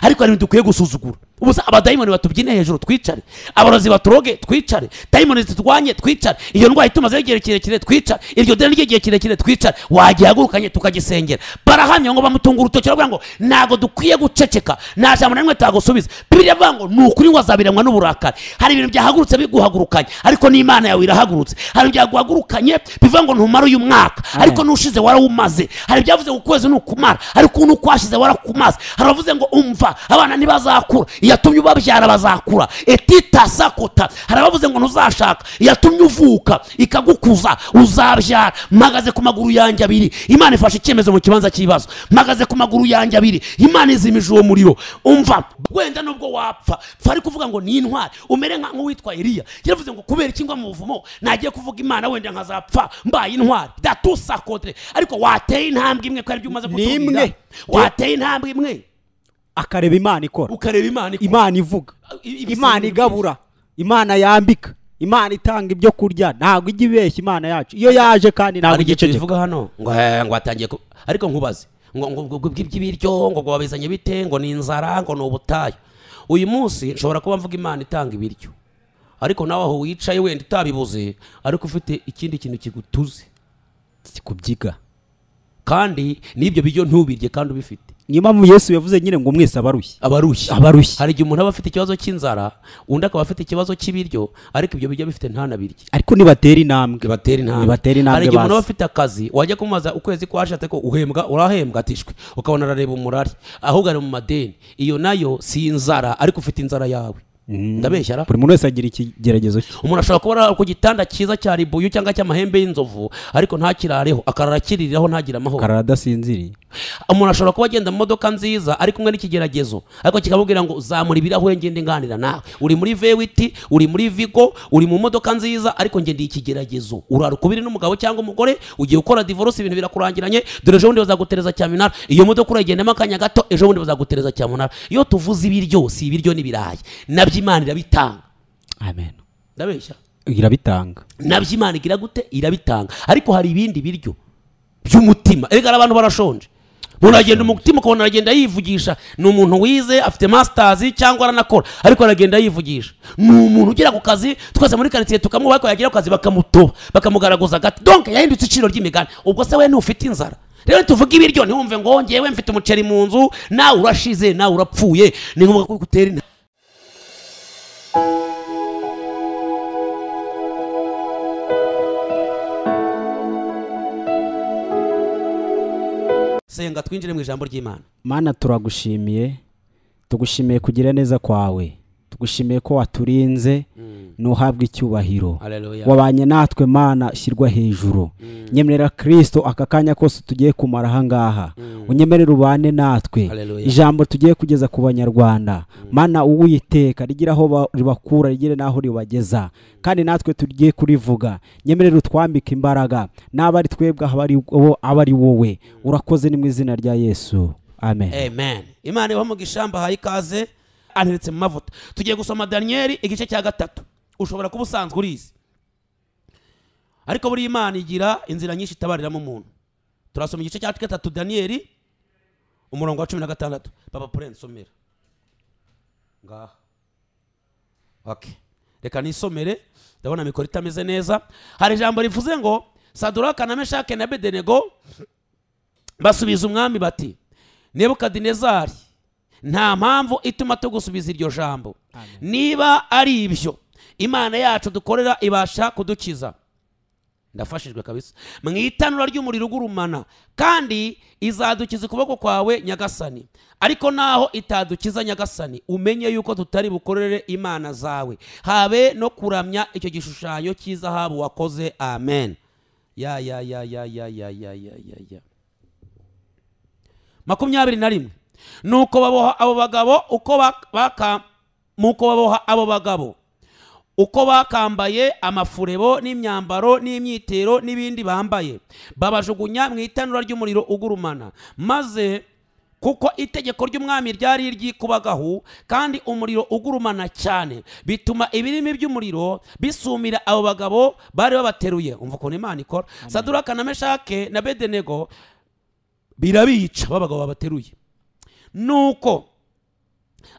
ariko hari ibintu dukwiye gusuzugura ubusa abadayimoni batubyine hejuru twicare abarozi baturoge twicare dayimoni ziturwanye twicare iyo ndwara itumazeho igihe kirekire twicare iryo deni ry'igihe kirekire twicare wagihagurukanye tukagisengera barahamya ngo bamutunga urutoki baravuga ngo ntabwo dukwiye guceceka nta jambo na rimwe tagusubiza bibiri avuga ngo ni ukuri ngo azabiranywa n'uburakari hari ibintu byahagurutse biguhagurukanye ariko n'imana yawe irahagurutse hari ibintu byaguhagurukanye bivuga ngo ntumare uyu mwaka ariko n'ushize warawumaze hari ibyavuze ngo ukwezi ni ukumara ariko n'ukwashize warakumaze hari abavuze ngo umva abana ntibazakura iyatumye ubabyara bazakura etita sakota hari abavuze ngo ntuzashaka iyatumye uvuka ikagukuza uzabyara mpagaze ku maguru yanjye abiri imana ifashe icyemezo mu kibanza cy'ibibazo mpagaze ku maguru yanjye abiri imana izimije uwo muriro umva wenda nubwo wapfa pfa ari kuvuga ngo ni intwari umere nka nk'uwitwa iriya yaravuze ngo kubera iki ngwa mu buvumo nagiye kuvuga imana wenda nkazapfa mbaye intwari datu sakotere ariko wateye intambwe imwe ko aribyo umaze Ni imwe. kutubwira wateye intambwe imwe akareba imana ikora ukareba imana ikora. imana ivuga I- ibisenge imana igabura imana yambika imana itanga ibyo kurya ntabwo ijya ibeshya imana yacu iyo yaje kandi ntabwo hari ijya igihe iceceka tubivuga hano ngo eh, ngo watangiye ku- ariko nkubaze ngo ngo ngo ngo iby'ibiryo ngo ngo wabizanye bite ngo ni inzara ngo ni ubutayu uyu munsi nshobora kuba mvuga imana itanga ibiryo ariko nawe aho wicaye wenda utabibuze ariko ufite ikindi kintu kigutuze kubyiga kandi n'ibyo biryo ntubirye kandi ubifite niyo mpamvu yesu yavuze nyine ngo mwese abarushye abarushye abarushye hari igihe umuntu aba afite ikibazo cy'inzara undi akaba afite ikibazo cy'ibiryo ariko ibyo biryo abifite ntanabirye ariko nibatera intambwe bibatera intambwe Bibatera intambwe hari igihe umuntu aba bazi. afite akazi wajya kumubaza ukwezi ko washatse ko uhembwa urahembwa atishwe ukabona arareba umurari ahubwo ari mu madeni iyo nayo si inzara ariko ufite inzara yawe ndabeshya ra buri muntu wese agira ikigeragezo cye umuntu ashobora kuba ari ku gitanda cyiza cya ribuyu cyangwa cy'amahembe y'inzovu ariko ntakirareho akarara akiriraho ntagire amahoro karara adasinziriye umuntu ashobora kuba agenda mu modoka nziza ari kumwe n'ikigeragezo ariko kikamubwira ngo zamura ibirahure ngende nganira nawe uri muri vewiti uri muri vigo uri mu modoka nziza ariko ngende ikigeragezo urara ukubiri n'umugabo cyangwa umugore ugiye gukora divorce ibintu birakurangiranye dore ejo bundi bazagutereza cyamunara iyo modoka urayigendamo akanya gato ejo bundi bazagutereza cyamunara iyo tuvuze ibiryo si ibiryo n'ibirayi nabyo imana irabitanga amen ndabeshya irabitanga nabyo imana igira gute irabitanga ariko hari ibindi biryo by'umutima erega hari abantu barashonje umuntu aragenda umutima ukabona aragenda yivugisha ni umuntu wize afite masitazi cyangwa aranakora ariko aragenda yivugisha ni umuntu ugera ku kazi twese muri karitsiye tukamwubaha ariko yagera ku kazi bakamutoba bakamugaragaza agati donke yahindutse iciro ry'imigani ubwo se we ntufite inzara rero tuvuge ibiryo ntiwumve ngo ngewe mfite umuceri mu nzu nawe urashize nawe urapfuye ni ngombwa ko gutera intambwe senga twinjire mu ijambo ry'imana mana turagushimiye tugushimiye kugira neza kwawe tugushimiye ko waturinze ntuhabwe icyubahiro Hallelujah. wabanye natwe mana shyirwa hejuru nyemerera kirisito aka kanya kose tugiye kumara ahangaha unyemerere ubane natwe Hallelujah. ijambo tugiye kugeza ku banyarwanda mana uwiteka rigira aho ba- ribakura rigire n'aho ribageza kandi natwe tugiye kurivuga nyemerera utwambike imbaraga n'aba ari twebwe aba ari wo- aba ari wowe urakoze ni mu izina rya yesu amen amen imana ibaha umugisha mbahaye ikaze anteretse mu mavuta tugiye gusoma daniyeli igice cya gatatu ushobora kuba usanzwe urizi ariko buri imana igira inzira nyinshi itabariramo umuntu turasoma igice cya gatatu daniyeli umurongo wa cumi na gatandatu papa purense somera ngaha okay. reka nisomere ndabona mikoro itameze neza hari ijambo rivuze ngo saduraka na meshake na bedenego basubiza umwami bati nebukadinezari nta mpamvu ituma tugusubiza iryo jambo niba ari ibyo imana yacu dukorera ibasha kudukiza ndafashijwe kabisa mu itanura ry'umuriro ugurumana kandi izadukiza ukuboko kwawe nyagasani ariko naho itadukiza nyagasani umenye yuko tutari bukorere imana zawe habe no kuramya icyo gishushanyo cy'izahabu wakoze amen ya ya ya ya ya ya ya ya ya ya makumyabiri na rimwe nuko baboha abo bagabo uko bak- baka nuko baboha abo bagabo uko bakambaye amafurebo n'imyambaro n'imyitero n'ibindi bambaye babajugunya mu itanura ry'umuriro ugurumana maze kuko itegeko ry'umwami ryari iry'ikubagahu kandi umuriro ugurumana cyane bituma ibirimi by'umuriro bisumira abo bagabo bari babateruye umva ukuntu imana ikora saduraka na meshake na bedenego birabica babagabo babateruye nuko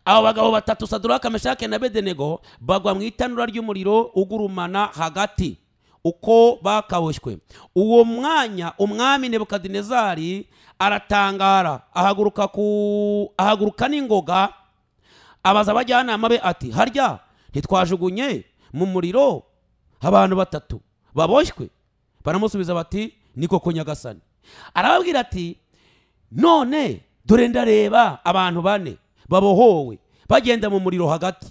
abo bagabo batatu saduraka meshake na bedenego bagwa mu itanura ry'umuriro ugurumana hagati uko bakaboshywe uwo mwanya umwami nebukadinezari aratangara ahaguruka ku ahaguruka n'ingoga abaza abajyanama be ati harya ntitwajugunye mu muriro abantu batatu baboshywe baramusubiza bati ni koko nyagasani arababwira ati none dore ndareba abantu bane babohowe bagenda mu muriro hagati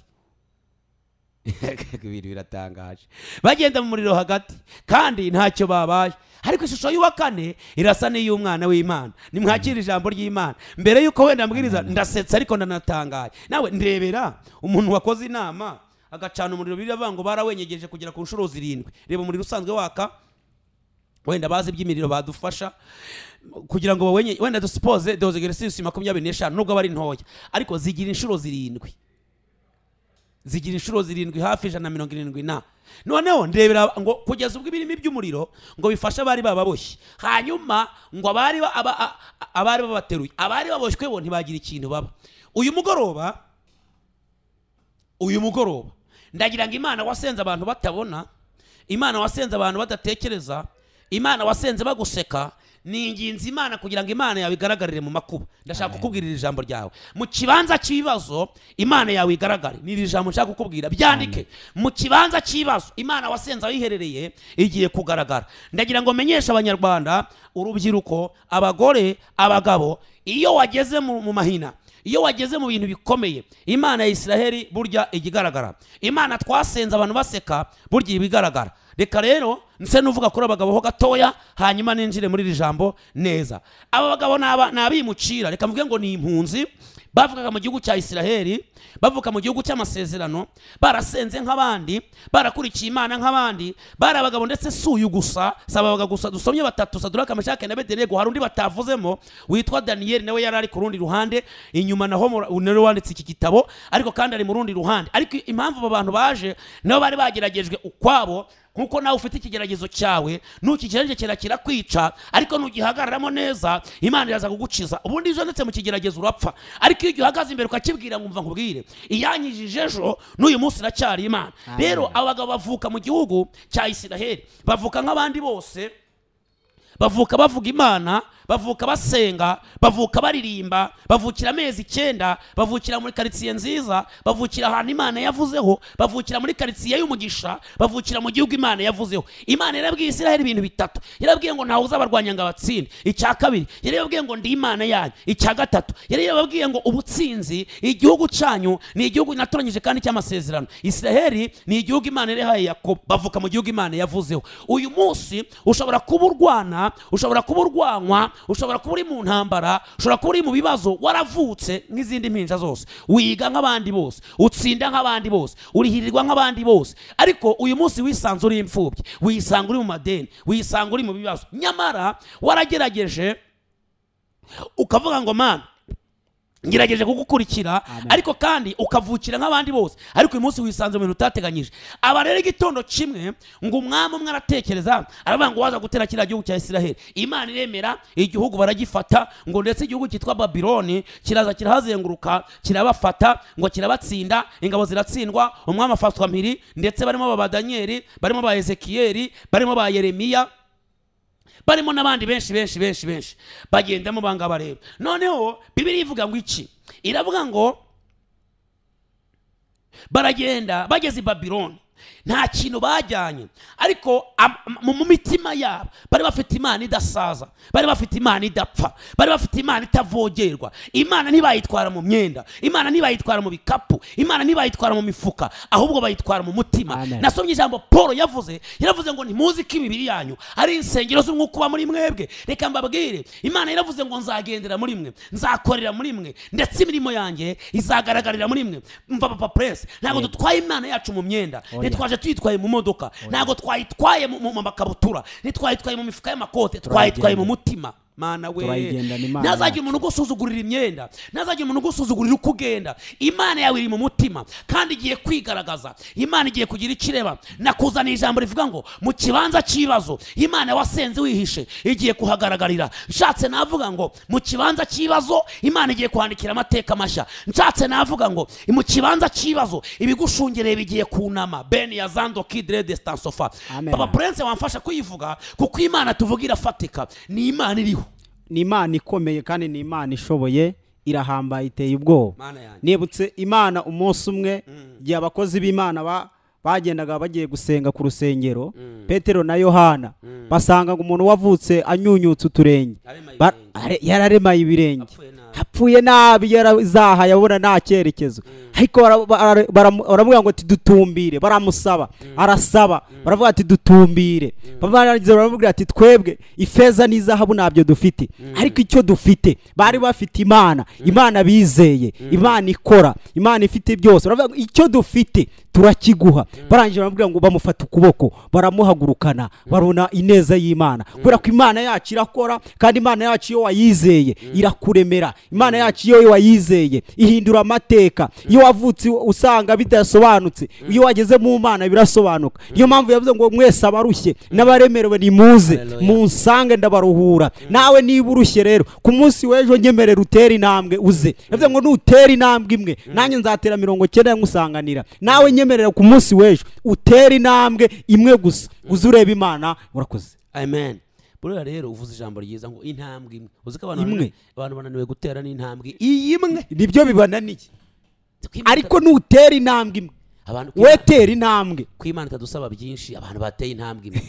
ibintu biratangaje bagenda mu muriro hagati kandi ntacyo babaye ariko ishusho y'uwa kane irasa n'iy'umwana w'imana nimwakira ijambo ry'imana mbere y'uko wenda mbwiriza ndasetse ariko ndanatangaye nawe ndebera umuntu wakoze inama agacana umuriro biravuga ngo barawenyegeje kugera ku nshuro zirindwi reba umuriro usanzwe waka wenda bazi iby'imiriro badufasha kugira ngo bawenye wenda dusipoze doze geresisi makumyabiri n'eshanu nubwo aba ari ntoya ariko zigira inshuro zirindwi zigira inshuro zirindwi hafi ijana na mirongo irindwi na noneho ndebera ngo kugeza ubwo ibirimi by'umuriro ngo bifashe abari bababoshye hanyuma ngo abari ba- aba- a- a- abari babateruye abari baboshywe bo ntibagira ikintu baba uyu mugoroba uyu mugoroba ndagira ngo imana wasenze abantu batabona imana wasenze abantu badatekereza imana wasenze baguseka ni ingenzi imana kugira ngo imana yawe igaragarire mu makuba ndashaka kukubwirira ijambo ryawe mu kibanza cy'ibibazo imana yawe igaragare ni iri jambo nshaka kukubwira byandike mu kibanza cy'ibibazo imana wasenze ayiherereye igiye kugaragara ndagira ngo menyeshe abanyarwanda urubyiruko abagore abagabo iyo wageze mu mu mahina iyo wageze mu bintu bikomeye imana ya isiraheli burya ijya igaragara imana twasenze abantu baseka burya iba igaragara reka rero nse nuvuga kuri abagabo ho gatoya hanyuma ninjire muri iri jambo neza aba bagabo ni aba- ni abimucira reka mvuge ngo ni impunzi bavukaga mu gihugu cya isiraheli bavuka mu gihugu cy'amasezerano barasenze nk'abandi barakurikiye imana nk'abandi bari abagabo ndetse si uyu gusa si ababaga gusa dusomye batatu saduraka meshake na bedenego hari undi batavuzemo witwa daniyeli nawe yari ari ku rundi ruhande inyuma naho mu- nawe wanditse iki gitabo ariko kandi ari mu rundi ruhande ariko impamvu abo bantu baje nabo bari bageragejwe ukwabo nkuko nawe ufite ikigeragezo cyawe ntukigerageje kirakwica ariko nugihagararamo neza imana iraza kugukiza ubundi iyo uzonetse mu kigeragezo urapfa ariko iyo uhagaze imbere ukakibwira nkumva nkubwire iyankijije ejo n'uyu munsi iracyari imana rero abagabo bavuka mu gihugu cya isiraheli bavuka nk'abandi bose bavuka bavuga imana bavuka basenga bavuka baririmba bavukira amezi icyenda bavukira muri karitsiye nziza bavukira ahantu imana yavuzeho bavukira muri karitsiye y'umugisha bavukira mu gihugu imana yavuzeho imana yarabwiye isiraheli ibintu bitatu yarabwiye ngo ntawe uzabarwanya ngo abatsinde icya kabiri yari yababwiye ngo ndi imana yanyu icya gatatu yari yababwiye ngo ubutsinzi igihugu cyanyu ni igihugu natoranyije kandi cy'amasezerano isiraheli ni igihugu imana yahaye yakobo bavuka mu gihugu imana yavuzeho uyu munsi ushobora kuba urwana ushobora kuba urwanywa ushobora kuba uri mu ntambara ushobora kuba uri mu bibazo waravutse nk'izindi mpinja zose wiga nk'abandi bose utsinda nk'abandi bose urihirirwa nk'abandi bose ariko uyu munsi wisanze uri imfubyi wisanga uri mu madeni wisanga uri mu bibazo nyamara waragerageje ukavuga ngo mana ngerageje kugukurikira ariko kandi ukavukira nk'abandi bose ariko uyu munsi wisanze mu bintu utateganyije aba rero igitondo kimwe ngo umwami umwe aratekereza aravuga ngo waza gutera kiriya gihugu cya isiraheli imana iremera igihugu baragifata ngo ndetse igihugu cyitwa babiloni kiraza kirahazenguruka kirabafata ngo kirabatsinda ingabo ziratsindwa umwami afatwa mpiri ndetse barimo ba badaniyeli barimo ba ezekiyeli barimo ba yeremiya barimo n'abandi benshi benshi benshi benshi bagendamo bangaba rero noneho bibiri ivuga ngo iki iravuga ngo baragenda bageze i babiloni nta kintu bajyanye ariko am- mu mu mitima yabo bari bafite imana idasaza bari bafite imana idapfa bari bafite imana itavogerwa imana ntibayitwara mu myenda imana ntibayitwara mu bikapu imana ntibayitwara mu mifuka ahubwo bayitwara mu mutima Amen. nasomye ijambo paul yavuze yaravuze ngo ntimuzi ko imibiri yanyu ari insengero z'umwuka uba muri mwebwe reka mbabwire imana yaravuze ngo nzagendera muri mwe nzakorera muri mwe ndetse imirimo yanjye izagaragarira muri mwe mva papa purese ntabwo dutwaye imana yacu mu myenda Oya. ntitwaje tuyitwaye mu modoka ntabwo twayitwaye mu mu makabutura ntitwayitwaye mu mifuka y'amakote twayitwaye mu mutima mana we turayigendana Imana ntazagira umuntu ugusuzugurira imyenda ntazagira umuntu ugusuzugurira uko ugenda imana yawe iri mu mutima kandi igiye kwigaragaza imana igiye kugira icyo ireba nakuzaniye ijambo rivuga ngo mu kibanza cy'ibibazo imana wasenze wihishe igiye kuhagaragarira nshatse navuga ngo mu kibanza cy'ibibazo imana igiye kuhandikira amateka mashya nshatse navuga ngo mu kibanza cy'ibibazo ibigushungereye bigiye kunama beni ya zando kidire destansofa Amen. baba purense wamfasha kuyivuga kuko imana tuvuga irafatika ni imana iriho ni imana ikomeye kandi ni imana ishoboye irahambaye iteye ubwoba mana yanjye nibutse imana umunsi umwe igihe abakozi b'imana ba- bagendaga bagiye gusenga ku rusengero petero na yohana basangaga umuntu wavutse anyunyutse uturenge Arema Ba- ibirenge. are- yararemaye ibirenge Apfuye nabi. hapfuye nabi yarazahaye abona nta cyerekezo ariko bara- bara- baramu- baramubwira ngo ati dutumbire baramusaba arasaba baravuga ati dutumbire barangiza baramubwira ati twebwe ifeza n'izahabu ntabyo dufite ariko icyo dufite bari bafite imana imana bizeye imana ikora imana ifite byose baravuga ngo icyo dufite turakiguha barangije baramubwira ngo bamufata ukuboko baramuhagurukana barona ineza y'imana kubera ko imana yacu irakora kandi imana yacu iyo wayizeye irakuremera imana yacu iyo wayizeye ihindura amateka iyo wavutse usanga bidasobanutse iyo wageze mu mana birasobanuka niyo mpamvu yavuze ngo mwese abarushye n'abaremerewe nimuze Hallelujah. munsange ndabaruhura nawe niba urushye rero ku munsi w'ejo nyemerera utere intambwe uze yavuze ngo nutera intambwe imwe nanjye nzatera mirongo cyenda nkusanganira nawe nyemerera ku munsi w'ejo utere intambwe imwe gusa uze urebe imana murakoze amen buriya rero uvuze ijambo ryiza ngo intambwe imwe uzi ko abantu Imwe. bananiwe- abantu bananiwe gutera n'intambwe iyi imwe nibyo bibananiye Kwimana- ariko nutera intambwe imwe abantu we kwimana- tera intambwe kwimana itadusaba byinshi abantu bateye intambwe imwe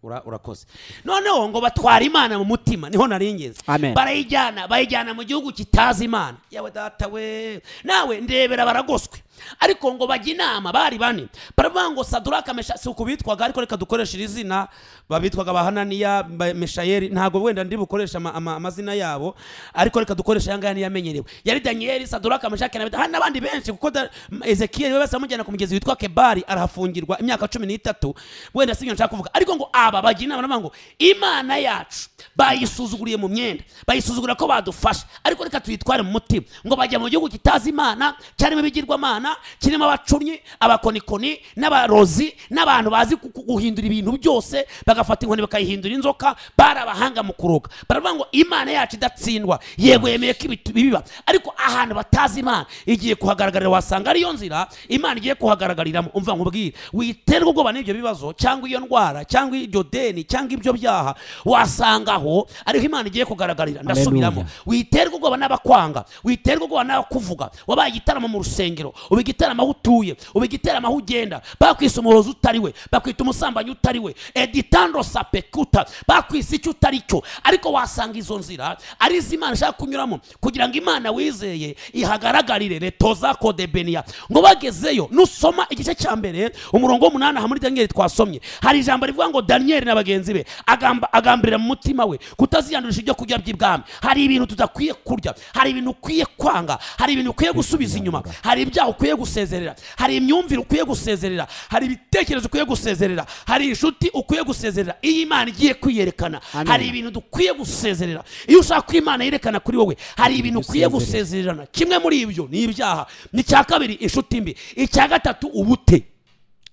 Ura- urakoze noneho ngo batwara imana mu mutima niho nari ngeze Amen. barayijyana bayijyana mu gihugu kitazi imana yawe data we nawe ndebera baragoswe ariko ngo bajya inama bari bane baravuga ngo saduraka mesha si uku bitwaga ariko reka dukoreshe iri zina babitwaga bahananiya ba- meshayeli ntabwo wenda ndi bukoresha ama- ama- amazina yabo ariko reka dukoreshe ayangaya niyo amenyerewe yari daniyeli saduraka meshaki na hari n'abandi benshi kuko da- ezekiyeli we bose bamujyana ku mugezi witwa kebari arahafungirwa imyaka cumi n'itatu wenda si ibyo nshaka kuvuga ariko ngo aba bagira inama baravuga ngo imana yacu bayisuzuguriye mu myenda bayisuzugura ko badufasha ariko reka tuyitware mu mutima ngo bajya mu gihugu kitazi imana cyarimo ibigirwamana kirimo abacunyi abakonikoni n'abarozi n'abantu bazi ku- ku- guhindura ibintu byose bagafata inkoni bakayihindura inzoka bari abahanga mu kuroga baravuga ngo imana yacu idatsindwa yego yemeye ko ibitu- biba ariko ahantu batazi imana igiye kuhagaragarira wasanga ariyo nzira imana igiye kuhagaragariramo umva nkubwire witerwa ubwoba n'ibyo bibazo cyangwa iyo ndwara cyangwa iryo deni cyangwa ibyo byaha wasanga aho ariho imana igiye kugaragariramo ndasubiramo Hallelujah. witerwa ubwoba n'abakwanga witerwa ubwoba n'abakuvuga wabaye igitaramo mu rusengero uba igitaramo aho utuye uba igitaramo aho ugenda bakwise umurozi utari we bakwita umusambanyi utari we editando sapekuta bakwise icyo utari cyo ariko wasanga izo nzira ari iz'imana ishaka kunyuramo kugira ngo imana wizeye ihagaragarire retoza kodebeniya ngo bagezeyo nusoma igice cya mbere umurongo w'umunani aha muri daniyeli twasomye hari ijambo rivuga ngo daniyeli na bagenzi be agamba- agambirira mu mutima we kutaziyandurisha ibyo kurya by'ibwami hari ibintu tudakwiye kurya hari ibintu ukwiye kwanga hari ibintu ukwiye gusubiza inyuma hari ibyaha ukwiye gusezerera hari imyumvire ukwiye gusezerera hari ibitekerezo ukwiye gusezerera hari inshuti ukwiye gusezerera iyo imana igiye kwiyerekana Amen. hari ibintu dukwiye gusezerera iyo ushaka ko imana yerekana kuri wowe hari ibintu ukwiye usezerera. gusezererana kimwe muri ibyo ni ibyaha ni icya kabiri inshuti mbi icya gatatu ubute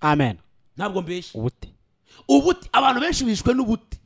amen ntabwo mbeshya ubute ubute abantu benshi bishwe n'ubute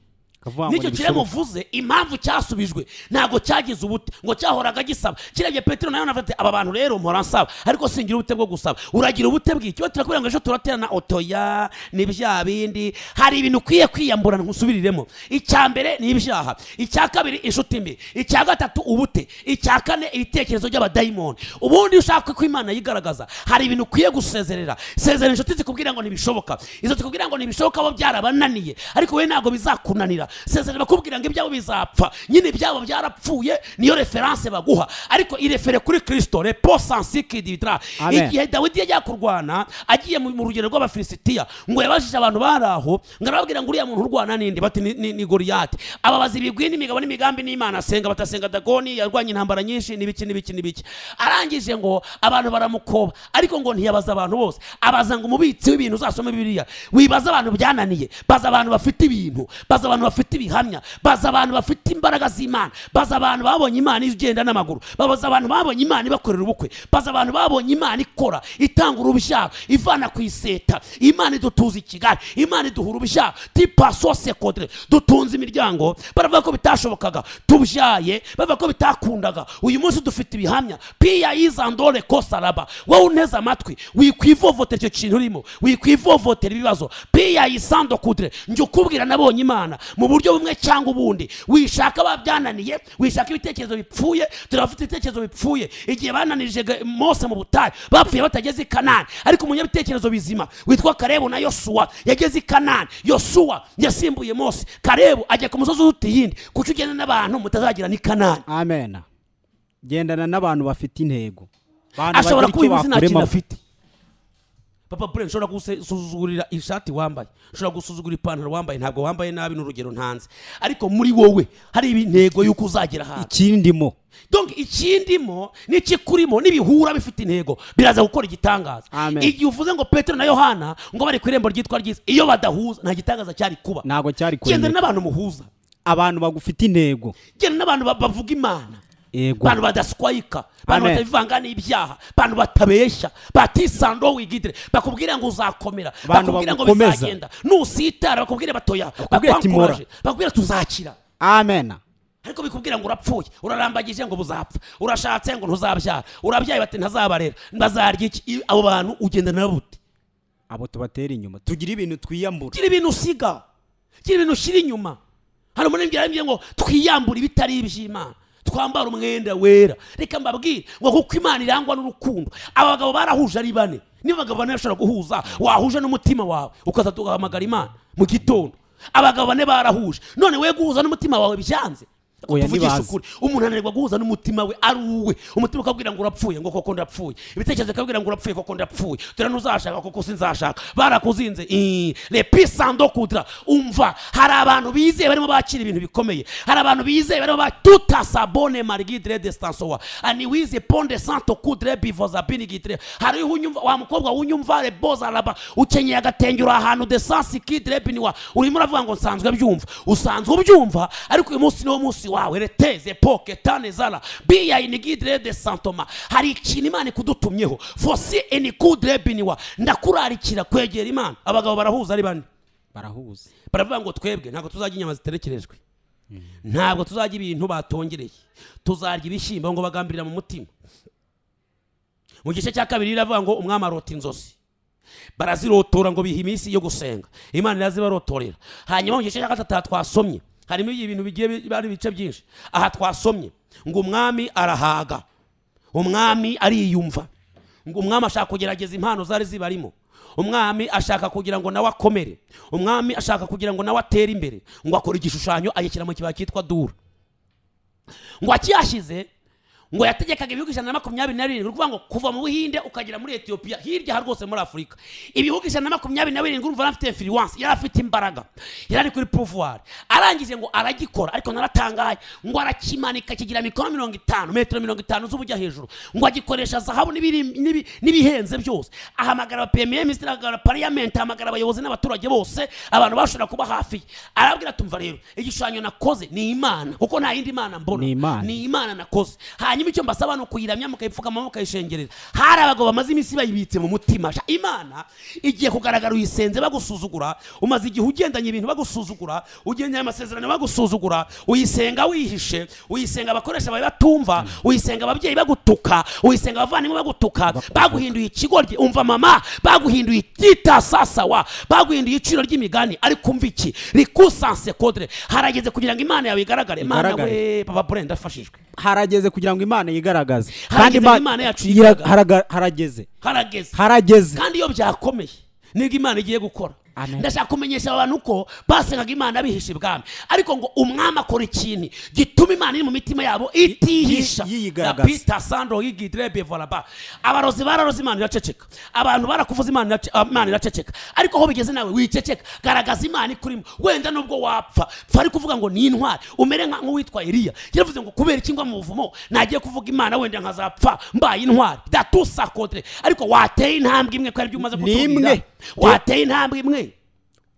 kavuga ngo nicyo kirego ntibishoboka. mvuze impamvu cyasubijwe ntabwo cyagize ubute ngo cyahoraga gisaba kirebye petero nawe anavuga ati aba bantu rero mpora nsaba ariko singira ubute bwo gusaba uragira ubute bw'icyo turakubwira ngo ejo turaterana otoya ni bya bindi hari ibintu ukwiye kwiyamburana ntusubiriremo icya mbere ni ibyaha icya kabiri inshuti mbi icya gatatu ubute icya kane ibitekerezo by'abadayimoni ubundi iyo ushaka ko imana yigaragaza hari ibintu ukwiye gusezerera sezerera inshuti zikubwira ngo ntibishoboka izo zikubwira ngo ntibishoboka bo byarabananiye ariko wowe ntabwo bizakunanira sezerera bakubwira ngo ibyabo bizapfa nyine ibyabo byarapfuye niyo referanse baguha ariko irefere kuri kristo repo sansikididra Amen. igihe dawidi yajya kurwana agiye mu mu rugero rw'abafilisitiya ngo yabajije abantu bari aho ngo arababwira ngo uriya muntu urwana n'indi bati "Ni- ni ni goriyati ababaza ibigwi n'imigabo n'imigambi n'imana asenga batasenga dagoni yarwanye intambara nyinshi n'ibiki n'ibiki n'ibiki arangije ngo abantu baramukoba ariko ngo ntiyabaza abantu bose abaza ngo umubitsi w'ibintu uzasome bibiliya wibaza abantu byananiye baza abantu bafite ibintu baza abantu bafite bafite ibihamya baza abantu bafite imbaraga z'imana baza abantu babonye imana igenda n'amaguru baza abantu babonye imana ibakorera ubukwe baza abantu babonye imana ikora itanga urubyaro ivana ku iseta imana idutuza i kigali imana iduhura urubyaro tipasose kodre dutunze imiryango baravuga ko bitashobokaga tubyaye bavuga ko bitakundaga uyu munsi dufite ibihamya piya yizandore kosaraba wowe unteze amatwi wikwivovotera icyo kintu urimo wikwivovotera ibibazo piya yisando kudre njye ukubwira nabonye imana mu buryo bumwe cyangwa ubundi wishaka babyananiye wishaka ibitekerezo bipfuye turabafite ibitekerezo bipfuye igihe bananirije Ga- mose mu butayu bapfuye batageze i kanani ariko umunyabitekerezo bizima witwa karebu na yosuwa yageze i kanani yosuwa yasimbuye mose karebu ajya ku musozi uruta iyindi kuko iyo ugenda n'abantu mutazagira ni kanani amen gendana n'abantu bafite intego Abantu ashobora bagira kuba uyu icyo munsi nta kintu bakurema- afite papa bure nshobora gusuzugurira ishati wambaye nshobora gusuzugura ipantaro wambaye ntabwo wambaye nabi n'urugero ntanze ariko muri wowe hari intego y'uko uzagera ahantu ikindimo donc ikindimo n'ikikurimo n'ibihura bifite intego biraza gukora igitangaza Amen. igihe uvuze ngo petero na yohana ngo bari ku irembo ryitwa ryiza iyo badahuza nta gitangaza cyari kuba ntabwo cyari gendana kurema n'abantu muhuza abantu bagufite intego gendana n'abantu ba- bavuga imana yego bantu badaswayika bantu Amen. batabivanga n'ibyaha bantu batabeshya batisando wigidire bakubwira ngo uzakomera Bantu bakubwira ngo bagukomeza. bizagenda nusitara bakubwire batoya Bakubwire ati, bakwankuraje, "Mora." bakubwire tuzakira amen ariko bikubwira ngo urapfuye urarambagije ngo buzapfa urashatse ngo ntuzabyara urabyaye bati ntazabarera bazarya iki I- abo bantu ugenda nabo ute abo tubatera inyuma tugira ibintu twiyambura gira ibintu usiga gira ibintu ushyira inyuma hari umunembwira yambwiye ngo twiyambure ibitari iby'imana twambara umwenda wera reka mbabwire ngo kuko imana irangwa n'urukundo aba bagabo barahuje ari bane niba abagabo bane bashobora guhuza wahuje n'umutima wawe ukaza tugahamagara imana mu gitondo abagabo bane barahuje none we guhuza n'umutima wawe byanze Oya, tuvugishe ntibazi. ukuri umuntu ananirwa guhuza n'umutima we ari uwe umutima ukabwira ngo urapfuye ngo koko ndapfuye ibitekerezo bikabwira ngo urapfuye koko ndapfuye dore ntuzashaka koko sinzashaka barakuzinze ii, lepisando kudra umva hari abantu bizeye barimo bakira ibintu bikomeye hari abantu bizeye barimo ba tutasabone marigidre destansowa ani wize ponde santo kudre bivozabini gidre hari unyumva wa mukobwa wunyumva reboza raba ukenyeye agatenge uri ahantu desansi kidre biniwa urimo uravuga ngo nsanzwe byumva usanzwe ubyumva ariko uyu munsi niwo munsi wawe reteze poke tane zara biya inigidre de santoma hari ikintu imana ikudutumyeho fosi enikudre biniwa ndakurarikira kwegera imana abagabo barahuza ari bane barahuza baravuga ngo twebwe ntabwo tuzajya inyama ziterekerejwe ntabwo tuzajya ibintu batongereye tuzarya ibishyimbo ngo bagambirira mu mutima mu gice cya kabiri iravuga ngo umwami arota inzozi barazirotora ngo biha iminsi yo gusenga imana irazibarotorera hanyuma mu gice cya gatatu aha twasomye harimo ibintu bigiye bi- ari ibice byinshi aha twasomye ngo umwami arahaga umwami ariyumva ngo umwami ashaka kugerageza impano zari zibarimo umwami ashaka kugira ngo nawe akomere umwami ashaka kugira ngo nawe atere imbere ngo akora igishushanyo agishyira mu kibaya cyitwa dura ngo akiyashyize ngo yategekaga ibihugu ijana na makumyabiri na birindwi ni ukuvuga ngo kuva mu buhinde ukagera muri etiyopiya hirya aha rwose muri afurika ibihugu ijana na makumyabiri na birindwi urumva yari afite infiriwanse yari afite imbaraga yari ari kuri puvuwari arangije ngo aragikora ariko naratangaye ngo arakimanika kigira mikoro mirongo itanu metero mirongo itanu z'ubujya hejuru ngo agikoresha zahabu n'ibiri- n'ibi- n'ibihenze byose ahamagara abapemiye minisitiri ahamagara pariyamenti ahamagara abayobozi n'abaturage bose abantu bashobora kuba hafi ye arabwira tumva rero igishushanyo nakoze ni imana kuko nta yindi mana mbona Ni Imana. ni imana nakoze hanyuma icyo mbasaba ni ukuyiramya mukayipfukama mukayishengerera hari abagabo bamaze iminsi bayibitse mu mutima sha imana igiye kugaragara uyisenze bagusuzugura umaze igihe ugendanye ibintu bagusuzugura ugendanye amasezerano bagusuzugura uyisenga wihishe uyisenga abakoresha bawe batumva uyisenga ababyeyi bagutuka uyisenga abavandimwe bagutuka baguhinduye ikigoryi umva mama baguhinduye icyita sasawa baguhinduye iciro ry'imigani ariko umva iki rikusanse kodre harageze kugira ngo imana yawe igaragare mana Igaragare. we papa pure ndafashijwe harageze kugira ngo imana yigaragaze Harageze Ima- ngo Imana yacu yira- yigaragaze. haraga- harageze harageze harageze kandi iyo byakomeye nibwo imana igiye gukora Amen. ndashaka kumenyesha abantu ko basengaga imana bihisha ibwami ariko ngo umwami akora ikintu gituma imana iri mu mitima yabo itihisha yi- yiyigaragaza. pita sandro yigidrebe volaba abarozi bararoze imana iraceceka abantu barakuvuza imana irace- imana iraceceka ariko aho bigeze nawe wiceceka garagaza imana ikurimo wenda nubwo wapfa pfa ari kuvuga ngo ni intwari umere nka- nk'uwitwa iriya yaravuze ngo kubera iki ngwa mu buvumo nagiye kuvuga imana wenda nkazapfa mbaye intwari datusa kodre ariko wateye intambwe imwe ko aribyo umaze Ni kutubwira imwe. wateye intambwe imwe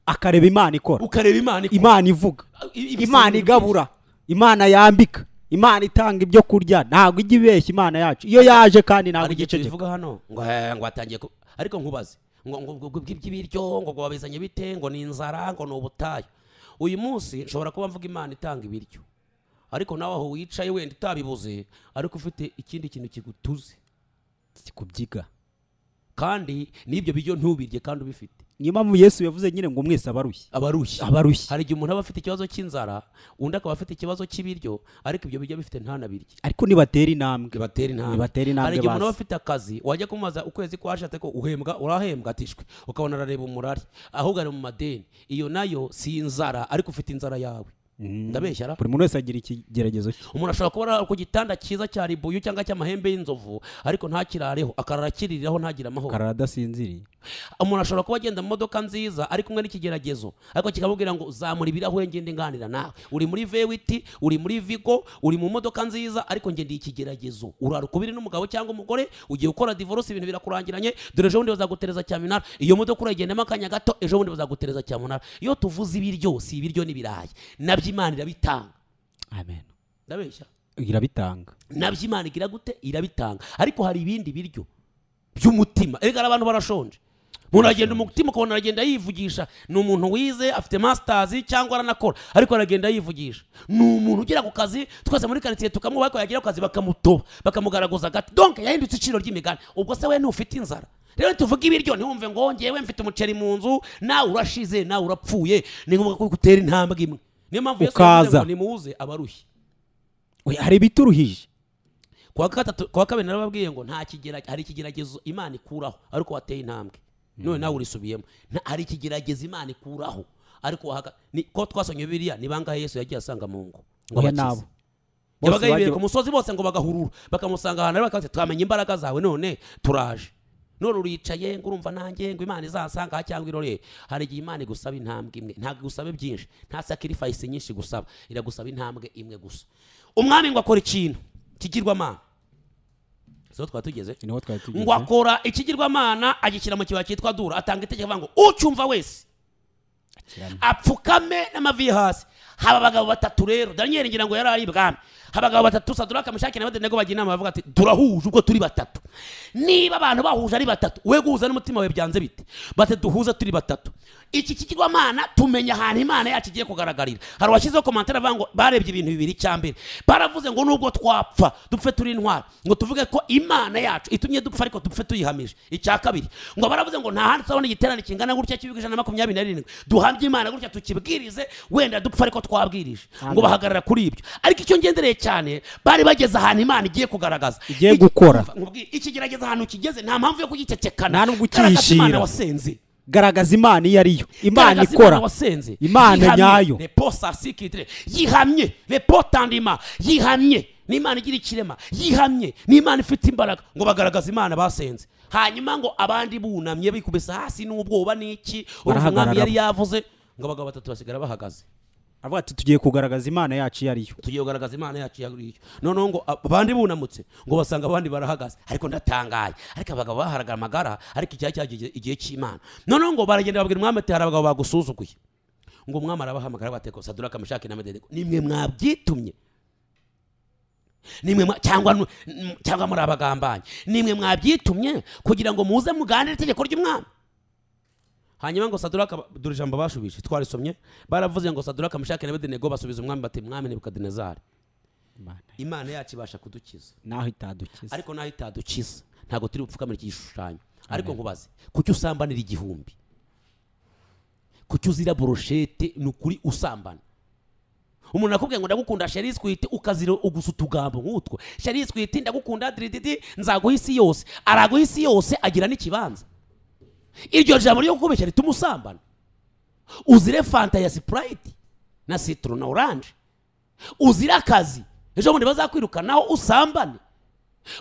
akareba imana ikora ukareba imana ikora imana ivuga I- ibisabiro imana igabura imana yambika imana itanga ibyo kurya ntabwo ijya ibeshya imana yacu iyo yaje byinshi. kandi ntabwo hari igice igice gito kivuga hano ngo eh, ngo atangiye ku- ariko nkubaze ngo ngo ngo- ngo iby'ibiryo ngo ngo wabizanye bite ngo ni inzara ngo ni ubutayu uyu munsi nshobora kuba mvuga imana itanga ibiryo ariko nawe aho wicaye wenda utabibuze ariko ufite ikindi kintu kigutuze kubyiga kandi n'ibyo biryo ntubirye kandi ubifite niyo mpamvu yesu yavuze nyine ngo mwese abarushye abarushye abarushye hari igihe umuntu aba afite ikibazo cy'inzara undi akaba afite ikibazo cy'ibiryo ariko ibyo biryo bifite ntanabirye ariko nibatera intambwe bibatera intambwe Bibatera intambwe hari igihe umuntu aba bazi. afite akazi wajya kumubaza ukwezi kwashatse ko uhembwa urahembwa atishwe ukabona arareba umurari ahubwo ari mu madeni iyo nayo si inzara ariko ufite inzara yawe ndabeshya ra buri muntu wese agira ikigeragezo cye umuntu ashobora kuba ari ku gitanda cyiza cya ribuyu cyangwa cy'amahembe y'inzovu ariko ntakirareho akarara akiriraho ntagire amahoro karara adasinziriye umuntu ashobora kuba agenda mu modoka nziza ari kumwe n'ikigeragezo ariko kikamubwira ngo zamura ibirahure ngende nganira nawe uri muri vewiti uri muri vigo uri mu modoka nziza ariko ngendeye ikigeragezo uraruka ubiri n'umugabo cyangwa umugore ugiye gukora divorce ibintu birakurangiranye dore ejo bundi bazagutereza cyamunara iyo modoka urayigendamo akanya gato ejo bundi bazagutereza cyamunara iyo tuvuze ibiryo si ibiryo n'ibirayi nabyo imana irabitanga amen ndabeshya irabitanga nabyo imana igira gute irabitanga ariko hari ibindi biryo by'umutima erega hari abantu barashonje umuntu aragenda umutima ukabona aragenda yivugisha ni umuntu wize afite masters cyangwa aranakora ariko aragenda yivugisha ni umuntu ugera ku kazi twese muri karitsiye tukamwubaha ariko yagera ku kazi bakamutoba bakamugaraguza agati donc yahindutse iciro ry'imigani ubwo se we ntufite inzara rero tuvuge ibiryo ntiwumve ngo ngewe mfite umuceri mu nzu nawe urashize nawe urapfuye ni ngombwa ko gutera intambwe imwe niyo mpamvu Yesu yavuze Ukaza. ngo nimuze abarushye We, hari ibituruhije kuwa gatatu kuwa kabiri narababwiye ngo nta kigeragezo hari ikigeragezo imana ikuraho ariko wateye intambwe none nawe urisubiyemo Nta- hari ikigeragezo imana ikuraho ariko wahaga ni ko twasomye biriya ni bangahe yesu yagiye asanga mu ngo ngo Oya abakize. nabo. Bose yabaga yibere bagiye- ku musozi bose ngo bagahurura bakamusanga ahantu ari bakabaza twamenya imbaraga zawe none turaje none uricaye ngo urumva nanjye ngo imana izansanga aha cyangwa irorere hari igihe imana igusaba intambwe imwe ntabwo igusaba byinshi nta sacrifice nyinshi gusaba iragusaba intambwe imwe gusa umwami ngo akora ikintu kigirwamana so twaba tugeze niho twari tugeze ngo akora ikigirwamana agishyira mu kibaya cyitwa dura atanga itegeko avuga ngo ucyumva wese Kirame. apfukame n'amavi ye hasi haba abagabo batatu rero daniyeli ngira ngo yari ari ibwami abagabo batatu saduraka mushaki na badenego bajya inama bavuga ati turahuje ubwo turi batatu niba abantu bahuje ari batatu we guhuza n'umutima wawe byanze bite bati duhuze turi batatu iki kigirwamana tumenya ahantu imana yacu igiye kugaragarira hari uwashyizeho komantere avuga ngo barebye ibintu bibiri cya mbere baravuze ngo nubwo twapfa dupfe turi intwari ngo tuvuge ko imana yacu itumye dupfa ariko dupfe tuyihamije icya kabiri ngo baravuze ngo nta handi tuzabona igiterane kingana gutya cy'ibigo ijana na makumyabiri na birindwi duhambye imana gutya tukibwirize wenda dupfa ariko twabwirije ngo bahagarara kuri ibyo ariko icyo ngendereye cyane bari bageze ahantu imana igiye kugaragaza Igiye gukora. Nkubwiye, ikigerageza ahantu kigeze nta mpamvu yo kugicecekana Nta n'ubwo Garagaza ukihishira. imana wasenze garagaza imana iyo ariyo imana Garagaza ikora wasenze Imana nyayo. reposasikitire yihamye repotandima yihamye ni imana igira ikirema yihamye ni imana ifite imbaraga ngo bagaragaza imana basenze hanyuma ngo abandi bunamye bikubise hasi n'ubwoba n'iki urumva umwami Barahagarara. yari yavuze ngo abagabo batatu basigara bahagaze avuga ati tugiye kugaragaza imana yacu iyo ariyo tugiye kugaragaza imana yacu ya buriya noneho ngo abandi bunamutse ngo basanga abandi barahagaze ariko ndatangaye ariko abagabo baharaga amagara ariko icyari cyagiye igihe cy'imana noneho ngo baragenda babwira umwami ati hari abagabo bagusuzuguye ngo umwami arabahamagara bateko saduraka mushake na mededeko nimwe mwabyitumye nimwe mwa- cyangwa nu- m- cyangwa muri abagambanyi nimwe mwabyitumye kugira ngo muze muganire itegeko ry'umwami hanyuma ngo saduraka dore ijambo bashubije twarisomye baravuze ngo saduraka mushake na bedenego basubiza umwami bati mwami nebukadinezari imana yacu ibasha kudukiza naho itadukiza ariko nayo itadukiza ntabwo turi bupfukamira iki gishushanyo ariko nkubaze kuki usambanira igihumbi kuki uzira boroshete ni ukuri usambana umuntu akubwiye ngo ndagukunda sherisi kwite ukazira ugusa utugambo nk'utwo sherisi kwite ndagukunda dirididi nzaguha isi yose araguha isi yose agira n'ikibanza iryo jambo ryo kukubeshya rituma usambana uzire fanta ya sipurayiti na sitoro na oranje uzire akazi ejo bundi bazakwirukanaho usambane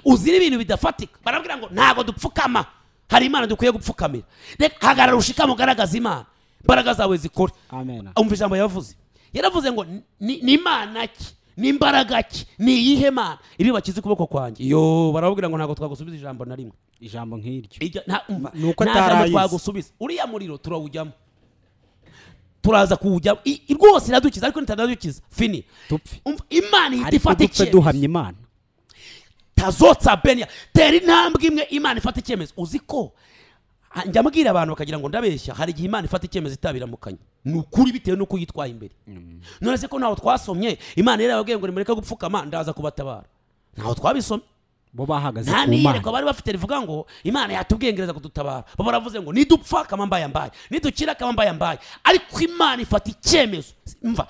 uzira ibintu bidafatika barabwira ngo ntabwo dupfukama hari imana dukwiye gupfukamira Reka, hagarara ushikame ugaragaza imana imbaraga zawe zikora amen umva ijambo yavuze yaravuze ngo ni ni imana ki ni imbaraga ki ni iyihe mana ibi bakize ukuboko kwanjye yo barababwira ngo ntabwo twagusubiza ijambo na rimwe ijambo nk'iryo Ijya- nta- umva, Ni uko nta jambo atarayizi. twagusubiza uriya muriro turawujyamo turaza kuwujya i- i- rwose iradukiza ariko nitanadukiza fini dupfe Umva, imana ihita ariko ifata dupfe icyemezo duhamya imana tazotsa benya tera intambwe imwe imana ifata icyemezo uzi ko ah, njya mbwira abantu bakagira ngo ndabeshya hari igihe imana ifata icyemezo itabiramukanye ni ukuri bitewe n'uko yitwaye imbere none se ko ntaho twasomye imana yarababwiye ngo nimureke gupfukama ndaza kubatabara ntaho twabisomye bo bahagaze nta ku niyerekwa mana bari bafite rivuga ngo imana yatubwengereza kudutabara bo baravuze ngo nidupfa kama mbaye mbaye nidukira kama mbaye mbaye ariko imana ifata icyemezo mva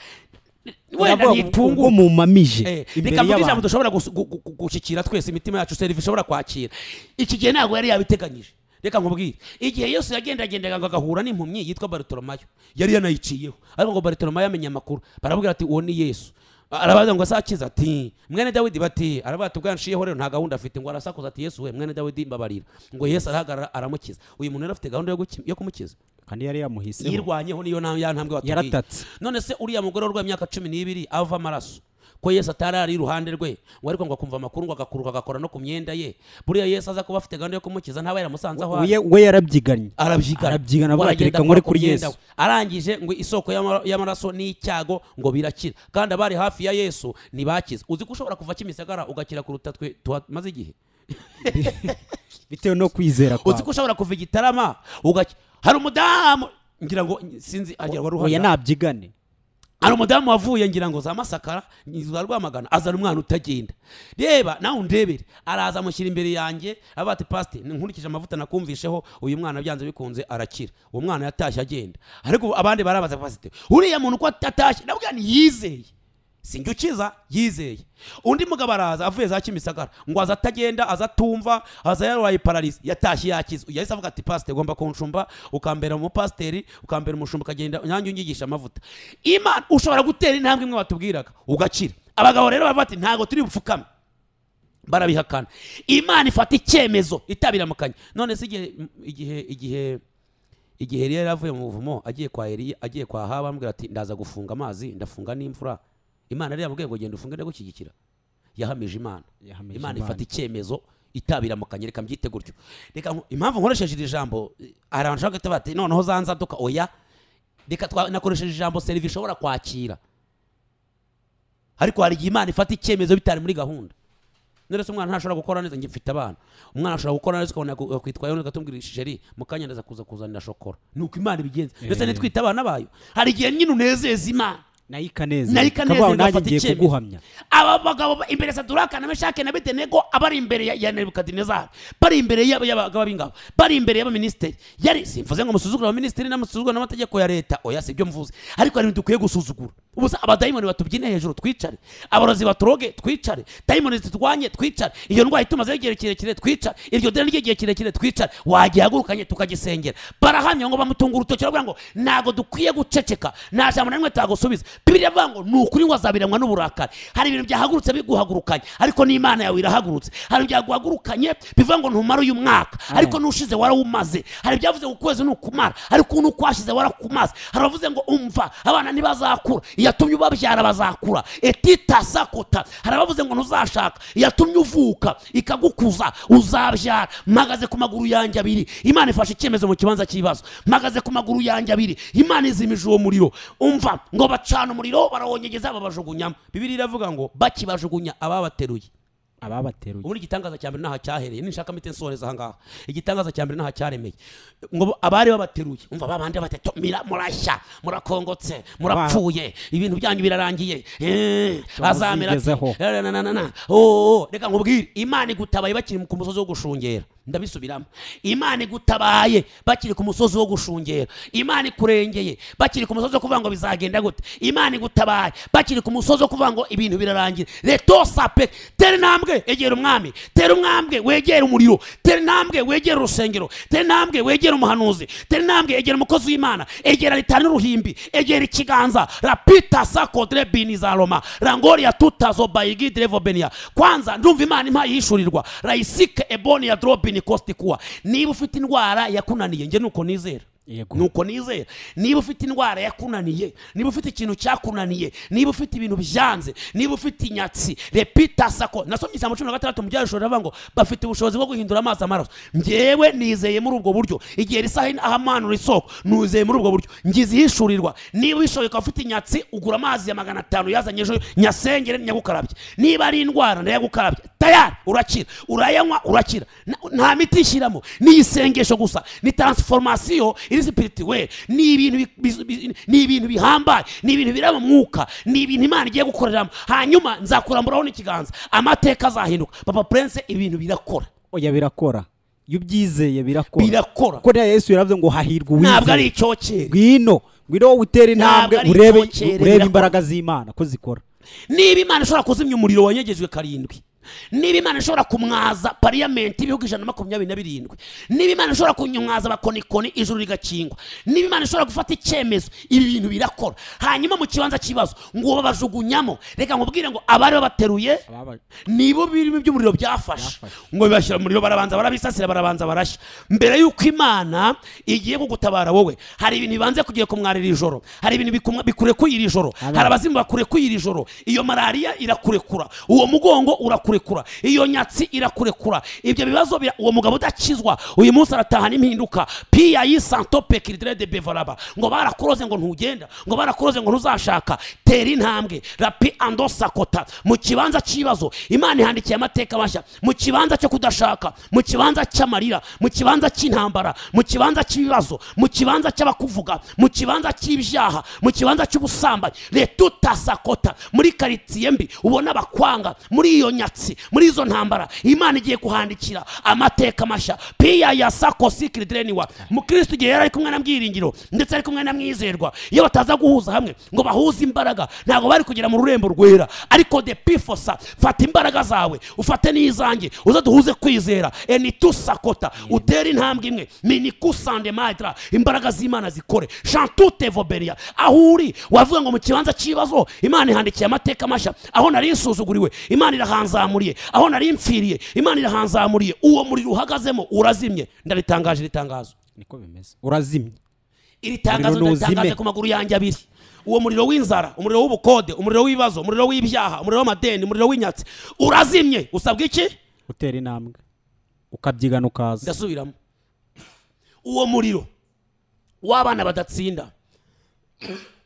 wenda Iravuga ngo ubwo ntitungu mumamije imbere reka mvuge ijambo y'abantu dushobora gus- gu- gu- gushyikira twese imitima yacu serivisi ishobora kwakira iki gihe ntabwo yari yabiteganyije reka nkubwire igihe yesu yagendagendaga ngo agahura n'impumyi yitwa barutoromayo yari yanayiciyeho ariko ngo barutoromayo amenye amakuru barabwira ati uwo ni yesu arabaza ngo asakize ati mwene dawidi bati aravuga ati ubwanshiyeho rero nta gahunda afite ngo arasakuza ati yesu we mwene dawidi mbabarira ngo yesu arahagarara aramukiza uyu muntu yari afite gahunda yo guki- yo kumukiza kandi yari yamuhiseho yirwanyeho niyo nta- ya ntambwe watubwiye Yaratatse. none se uriya mugore urwaye imyaka cumi n'ibiri ava amaraso ko yesu atari ari iruhande rwe ngo ariko ngo akumva amakuru ngo agakuruka agakora no ku myenda ye buriya yesu aza kuba afite gahunda yo kumukiza ntaba yaramusanze aho ari We- we yarabyiganye arabyigana arabyigana, avuga ati, Aragenda "Reka nkore akora ku kuri myenda Yesu." we. arangije ngo isoko y'ama- y'amaraso n'icyago ngo birakira kandi abari hafi ya yesu ntibakize uzi ko ushobora kuva kimisagara ugakira kuruta twe tumaze igihe bitewe no kwizera uzi kwawe ko ushobora kuva igitarama ugakira hari umudamu ngira ngo sinzi agira wari oya uhari nabyigane hari umudamu wavuye ngira ngo za masakara za rwamagana azana umwana utagenda reba nawe undebere araza amushyira imbere yanjye avuga ati pasite nkurikije amavuta nakumvisheho uyu mwana byanze bikunze arakira uwo mwana yatashye agenda ariko abandi barabaza pasite uriya muntu uko atashye nabwo ni yizeye sinjya ukiza yizeye undi mugabo araza avuye za kimisagara ngo aza atagenda aza atumva aza yarwaye pararizi yatashye yakize yahise avuga ati pasiteri ugomba kunshumba ukambera umupasiteri ukambera umushumba ukagenda nanjye unyigisha amavuta imana ushobora gutera intambwe imwe batubwiraga ugakira abagabo rero bavuga ati ntabwo turi bupfukame barabihakana imana ifata icyemezo itabiramukanye none se igihe igihe igihe igihe Eliya yari avuye mu buvumo agiye kwa Eliya agiye kwa Ahabu amubwira ati ndaza gufunga amazi ndafunga n'imvura Imana yari yamubwiye ngo genda ufunge ndagushyigikira yahamije Imana Yahamije Imana Imana. ifata icyemezo itabiramukanye reka mbyite gutyo reka nku- impamvu nkoresheje iri jambo eh, hari abantu ushobora guhita bati noneho za nzaduka oya reka twa- nakoresheje ijambo serivisi ishobora kwakira ariko hari igihe Imana ifata icyemezo bitari muri gahunda none se umwana ntashobora gukora neza njye mfite abana umwana ashobora gukora neza ukabona yaku- yakwitwayeho neza agatubwira sheri mu kanya ndaza kuza kuzanira shokora ni uko imana ibigenza ndetse nitwite abana bayo hari igihe nyine unezeza imana nayo ikanezerwa nayo ikanezerwa ikavuga ngo nanjye igafata ngiye icyemezo." kuguhamya aba bagabo ba- imbere saduraka na meshake na bedenego abari imbere ya- ya nebukadinezari bari imbere y'aba- y'abagaba b'ingabo bari imbere y'abaminisitiri yari simvuze ngo musuzugure abaminisitiri n'amusuzugure n'amategeko ya leta oya si byo mvuze ariko hari ibintu dukwiye gusuzugura ubusa abadayimoni batubyine hejuru twicare abarozi baturoge twicare dayimoni ziturwanye twicare iyo ndwara itumazeho igihe kirekire twicare iryo deni ry'igihe kirekire twicare wagihagurukanye tukagisengera barahamya ngo bamutunga urutoki baravuga ngo ntabwo dukwiye guceceka nta jambo na rimwe tagusubiza bibiri avuga ngo ni ukuri ngo azabiranywa n'uburakari hari ibintu byahagurutse biguhagurukanye ariko n'imana yawe irahagurutse hari byaguhagurukanye bivuga ngo ntumare uyu mwaka ariko n'ushize warawumaze hari ibyavuze ngo ukwezi nukumara ariko n'ukwashize warakumaze hari abavuze ngo umva abana ntibazakura iyatumye ubabyara bazakura etita sakota hari abavuze ngo ntuzashaka iyatumye uvuka ikagukuza uzabyara mpagaze ku maguru yanjye abiri imana ifashe icyemezo mu kibanza cy'ibibazo mpagaze ku maguru yanjye abiri imana izimije uwo muriro umva ngo bacana umuriro barawongegeza babajugunyamo bibiri iravuga ngo bakibajugunya ababateruye ababateruye ubundi igitangaza cya mbere n'aha cyahereye ninshaka mite nsoreza aha ngaha igitangaza cya mbere n'aha cyaremeye ngo bo- abari babateruye umva babandi batatomira murashya murakongotse murapfuye ibintu byanyu birarangiye Eh, azamera ati- muzigezeho. na- na- na- na- na. Oh, oh, reka nkubwire imana igutabaye bakiri ku musozi wo gushungera ndabisubiramo imana igutabaye bakiri ku musozi wo gushungera imana ikurengeye bakiri ku musozi wo kuvuga ngo bizagenda gute imana igutabaye bakiri ku musozi wo kuvuga ngo ibintu birarangira leto sape tera intambwe egera umwami tera umwambwe wegera umuriro tera intambwe wegera urusengero tera intambwe wegera umuhanuzi tera intambwe egera umukozi w'imana egera litani n'uruhimbi egera ikiganza rapita sakodre bini za roma rangoria tutazo bayigidire vobenia kwanza ndumva imana impaye yishurirwa rayisike eboni ya dorobini kositikuwa niba ufite indwara yakunaniye njye nuko nizera yego nuko nizera niba ufite indwara yakunaniye niba ufite ikintu cyakunaniye niba ufite ibintu byanze niba ufite inyatsi repita sako nasomye ijambo cumi na gatandatu mu byarusho riravuga ngo bafite ubushobozi bwo guhindura amazi amaraso njyewe nizeye muri ubwo buryo igihe risaha ahamanura isoko nuzeye muri ubwo buryo ngize ihishurirwa niba ubishoboye ukaba ufite inyatsi ugura amazi ya magana atanu yazanye ejo nyasengere nyagukarabye niba ari indwara ndayagukarabye tayari urakira urayanywa urakira Na- nta miti ishyiramo ni isengesho gusa ni taransiforomasiyo iri sipiritiwe ni ibintu bi- bi- bi- ni ibintu bihambaye ni ibintu biraba mwuka ni ibintu imana igiye gukoreramo hanyuma nzakuramburaho n'ikiganza amateka azahinduka papa prince ibintu birakora oya birakora iyo ubyizeye birakora birakora kuko rero yesu yaravuze ngo hahirwa ntabwo ari uwizeye icyokere ngwino ngwino wowe utera intambwe ari urebe icyokere, urebe birakora. imbaraga z'imana ko zikora niba imana ishobora kuzimya umuriro wanyegejwe karindwi niba imana ishobora kumwaza pariyamenti ibihugu ijana na makumyabiri na birindwi niba imana ishobora kumwaza abakonikoni ijuru rigakingwa niba imana ishobora gufata icyemezo ibi bintu birakora hanyuma mu kibanza cy'ibibazo ngo babajugunyamo reka nkubwire ngo abari babateruye nibo birimo by'umuriro byafashe ngo bibashyira mu muriro barabanza barabisasira barabanza barashya mbere y'uko imana igiye kugutabara wowe hari ibintu bibanza kugiye kumwara iri joro hari ibintu bikumwa- bikurekuye iri joro Amen. hari abazimu bakurekuye iri joro iyo malariya irakurekura uwo mugongo urakurekura iyo nyatsi irakurekura ibyo bibazo bira- uwo mugabo udakizwa uyu munsi arataha n'impinduka piya yisantope kiridire de bevaraba ngo barakuroze ngo ntugenda ngo barakuroze ngo ntuzashaka tera intambwe rapi andosakota mu kibanza cy'ibibazo imana ihandikiye amateka mashya mu kibanza cyo kudashaka mu kibanza cy'amarira mu kibanza cy'intambara mu kibanza cy'ibibazo mu kibanza cy'abakuvuga mu kibanza cy'ibyaha mu kibanza cy'ubusambanyi retutasakota muri karitsiye mbi ubona abakwanga muri iyo nyatsi muri izo ntambara imana igiye kuhandikira amateka mashya piya ya sakosikiridreniwa mukristo igihe yari ari kumwe na byiringiro ndetse ari kumwe na mwizerwa iyo bataza guhuza hamwe ngo bahuze imbaraga ntabwo bari kugera mu rurembo rwera ariko de pifosa fata imbaraga zawe ufate n'izanjye uze duhuze kwizera enitusakota utere intambwe imwe minikusande maitra imbaraga z'imana zikore shantute voberia aho uri wavuga ngo mu kibanza cy'ibibazo imana ihandikiye amateka mashya aho nari nsuzuguriwe imana irahanzamuriye aho nari mfiriye imana irahanzamuriye uwo muriro uhagazemo urazimye ndaritangaje iri tangazo niko bimeze urazimye iri tangazo Umuriro ntuzime. ndatangaje ku maguru yanjye abiri uwo muriro w'inzara umuriro w'ubukode umuriro w'ibibazo umuriro w'ibyaha umuriro w'amadeni umuriro w'inyatsi urazimye usabwa iki utera intambwe ukabyigana ukaza ndasubiramo uwo muriro w'abana badatsinda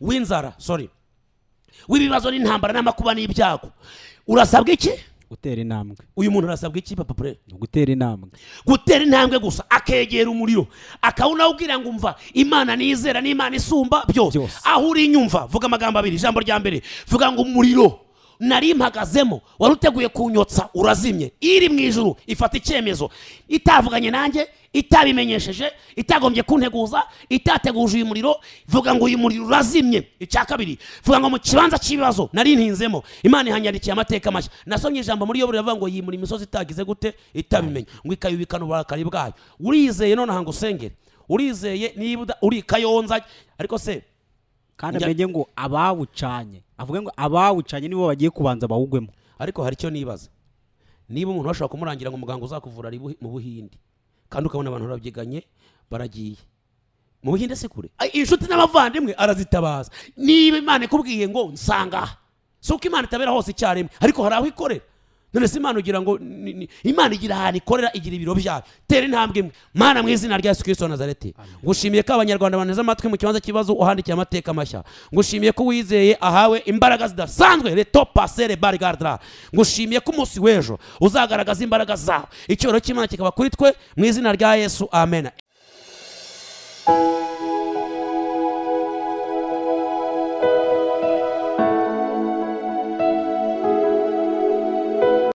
w'inzara sorry w'ibibazo n'intambara n'amakuba n'ibyago urasabwa iki utera intambwe uyu muntu arasabwa iki papa pure ni ugutera intambwe gutera intambwe gusa akegera umuriro akawunawubwira ngo umva imana nizera n'imana isumba byose Byose. aho uri nyumva vuga amagambo abiri ijambo rya mbere vuga ngo umuriro nari mpagazemo wari uteguye kunyotsa urazimye iri mu ijuru ifata icyemezo itavuganye nanjye itabimenyesheje itagombye kunteguza itateguje uyu muriro vuga ngo uyu muriro urazimye icya kabiri vuga ngo mu kibanza cy'ibibazo nari ntinzemo imana ihanyarikiye amateka mashya nasomye ijambo muri yo riravuga ngo yimura imisozi itagize gute itabimenya ngo ikayubikana uburakari bwayo urizeye nonaha ngo usengere urizeye niba uda- urika yonza ariko se kandi Njya- amenye ngo abawucanye avuge ngo abawucanye nibo bagiye kubanza bawugwemo ariko hari icyo nibaza niba umuntu bashobora kumurangira ngo umuganga uzakuvura ari buhi- mu buhinde kandi ukabona abantu babyiganye baragiye mu buhinde si kure Ay, inshuti n'abavandimwe arazitabaza niba imana ikubwiye ngo nsanga aha si uko imana itabera hose icyarimwe ariko hari aho ikorera none se imana ugira ngo ni- ni- imana igira ahantu ikorera igira ibiro byayo tera intambwe imwe mana mu izina rya yesu kristo wa nazareti ngushimiye ko abanyarwanda baneze amatwi mu kibanza cy'ibibazo uhandikiye amateka mashya ngushimiye ko uwizeye ahawe imbaraga zidasanzwe reto pasere barigardra ngushimiye ko umunsi w'ejo uzagaragaza imbaraga zawe icyubahiro cy'imana kikaba kuri twe mu izina rya yesu amen